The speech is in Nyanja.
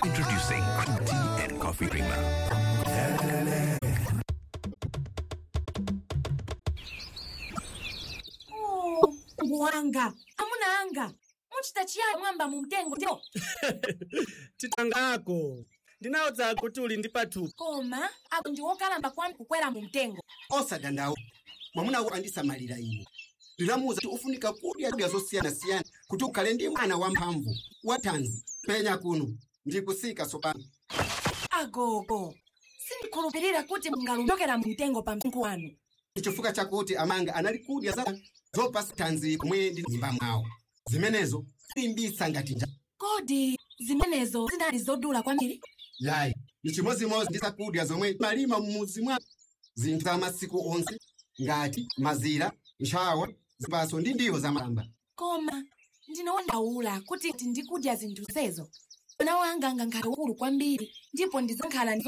Introducing Cream Tea and Coffee Creamer. Oh, wanga amuna anga muchita chiyani mwamba mu mtengo tino titangako ndinawuza kuti uli ndi pathupi koma ako ndi wokalamba kwambiri kukwera mu mtengo osadandaula mwamuna andisamalira ine ndinamuwuza kuti ufunika kudya kudya zosiyanasiyana kuti ukhale ndi mwana wamphamvu wathanzi penya kuno ndikusika tsopano agogo sindikhulupirira kuti mungalumokera mu mtengo pa mtengo wanu chifukwa chakuti amanga anali kudya za zopasa thanzi komwe ndi m'nyumba mwawo zimenezo zilimbitsa ngati njala kodi zimenezo zinali zodula kwambiri yayi ni chimozimozi ndi zakudya zomwe malima m'mudzi mwa zinthu za masiku onse ngati mazira ntchawa zipaso ndi ndiwo za malamba koma ndinowandaula kuti ndikudya zinthu zezo mwana wanga ngakhala wamkulu kwambiri ndipo ndizakhala ndi